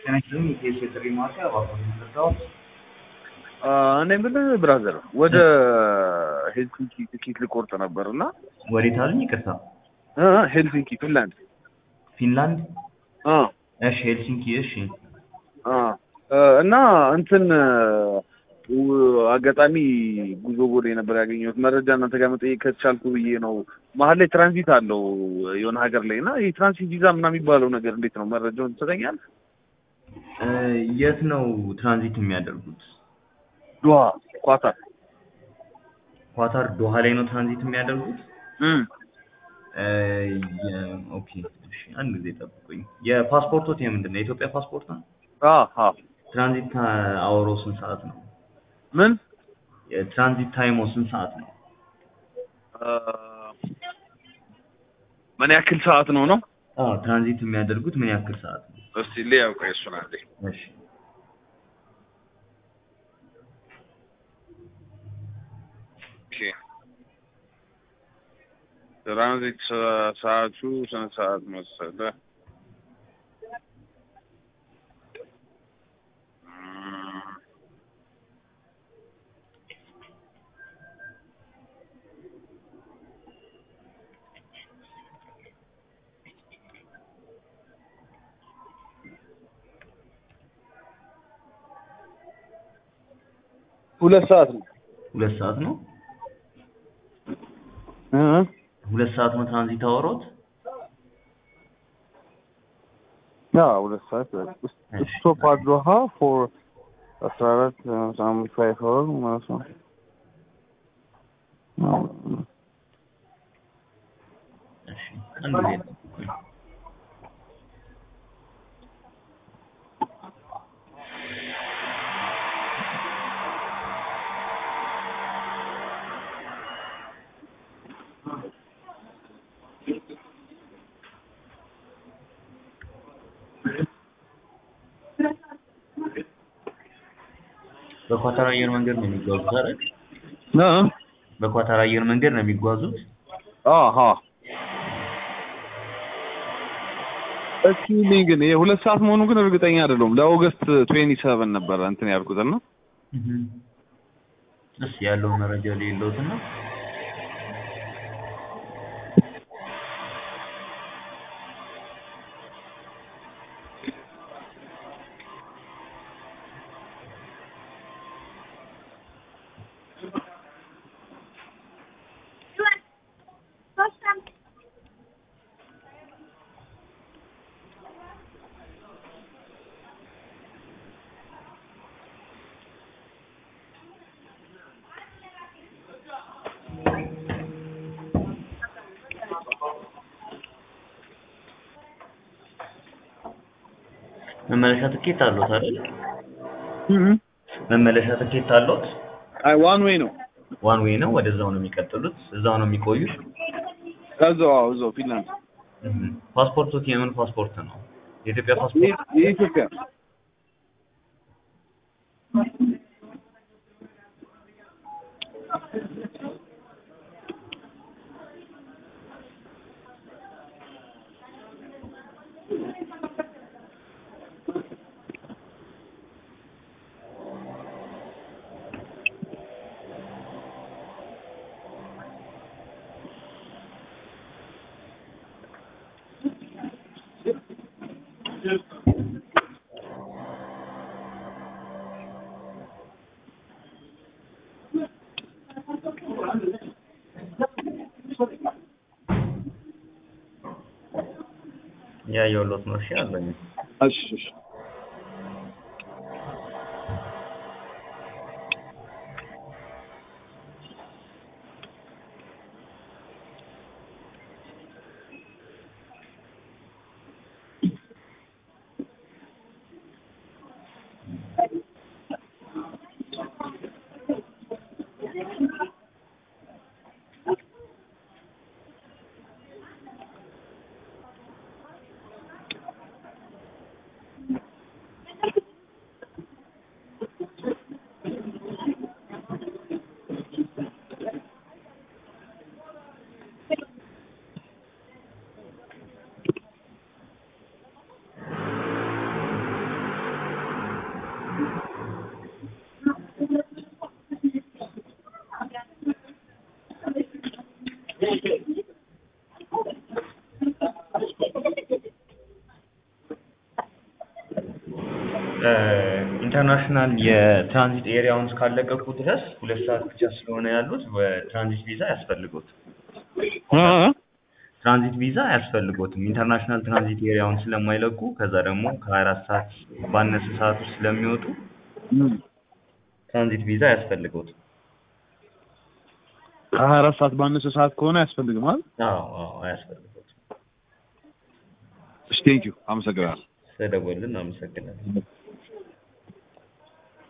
ጤና ይስጥልኝ የኢቢኤስ የጥሪ ማዕከል እባክዎን የሚረዳዎት? እኔ የምልህ ብራዘር ወደ ሄልሲንኪ ትኬት ልቆርጥ ነበር እና ወዴት አሉኝ? ይቅርታ እ ሄልሲንኪ ፊንላንድ ፊንላንድ። እ እሺ ሄልሲንኪ። እሺ እ እና እንትን ው- አጋጣሚ ጉዞ ቦሌ ነበር ያገኘሁት መረጃ እናንተ ጋር መጠየቅ ከቻልኩ ብዬ ነው። መሀል ላይ ትራንዚት አለው የሆነ ሀገር ላይ እና ይህ ትራንዚት ቪዛ ምናምን የሚባለው ነገር እንዴት ነው? መረጃውን ትሰጠኛለህ? እ የት ነው ትራንዚት የሚያደርጉት? ዶሃ ኳታር። ኳታር ዶሃ ላይ ነው ትራንዚት የሚያደርጉት? እም እ የ- ኦኬ እሺ፣ አንድ ጊዜ ጠብቁኝ። የፓስፖርቶት የምንድን ነው? የኢትዮጵያ ፓስፖርት ነው? አ አ ትራንዚት አወሮ ስንት ሰዓት ነው? ምን የትራንዚት ታይሞ ስንት ሰዓት ነው? እ ምን ያክል ሰዓት ነው ነው? አዎ ትራንዚት የሚያደርጉት ምን ያክል ሰዓት ነው? እስቲ ሊያው ቆይ እሱን አንዴ እሺ ኦኬ ትራንዚት ሰ- ሰዓቱ ስንት ሰዓት መሰለህ? እም፣ ሁለት ሰዓት ነው። ሁለት ሰዓት ነው። እ ሁለት ሰዓት ነው ትራንዚት አወሮት? ያ ሁለት ሰዓት ስቶፕ አት ዶሃ ፎር አስራ አራት አምስት ፋይቭ አወር ማለት ነው። እሺ አንድ ጊዜ ጠብቁኝ። በኳታር አየር መንገድ ነው የሚጓዙት አይደል? እ በኳታር አየር መንገድ ነው የሚጓዙት? አሃ እስኪ እኔ ግን የሁለት ሰዓት መሆኑ ግን እርግጠኛ አይደለሁም። ለኦገስት ትዌንቲ ሰቨን ነበረ እንትን ያልኩት እና እስ ያለው መረጃ ሌለውትና መመለሻ ትኬት አለዎት አይደል? መመለሻ ትኬት አለዎት? አይ ዋን ዌይ ነው። ዋን ዌይ ነው። ወደዛው ነው የሚቀጥሉት? እዛው ነው የሚቆዩት? እዛው አዎ፣ እዛው ፊንላንድ እህ ፓስፖርቶት የምን ፓስፖርት ነው? የኢትዮጵያ ፓስፖርት? የ- የኢትዮጵያ ያየሁሎት ነው። እሺ አለኝ። እሺ እሺ ኢንተርናሽናል የትራንዚት ኤሪያውን እስካለቀቁ ድረስ ሁለት ሰዓት ብቻ ስለሆነ ያሉት በትራንዚት ቪዛ አያስፈልጎትም። ትራንዚት ቪዛ አያስፈልጎትም። ኢንተርናሽናል ትራንዚት ኤሪያውን ስለማይለቁ ከዛ ደግሞ ከሀያ አራት ሰዓት ባነሰ ሰዓት ውስጥ ስለሚወጡ ትራንዚት ቪዛ አያስፈልጎትም። ከሀያ አራት ሰዓት ባነሰ ሰዓት ከሆነ አያስፈልግም አይደል? አዎ አዎ አያስፈልጎትም። እሺ ቴንኪው አመሰግናለሁ። ስለደወልን አመሰግናለሁ።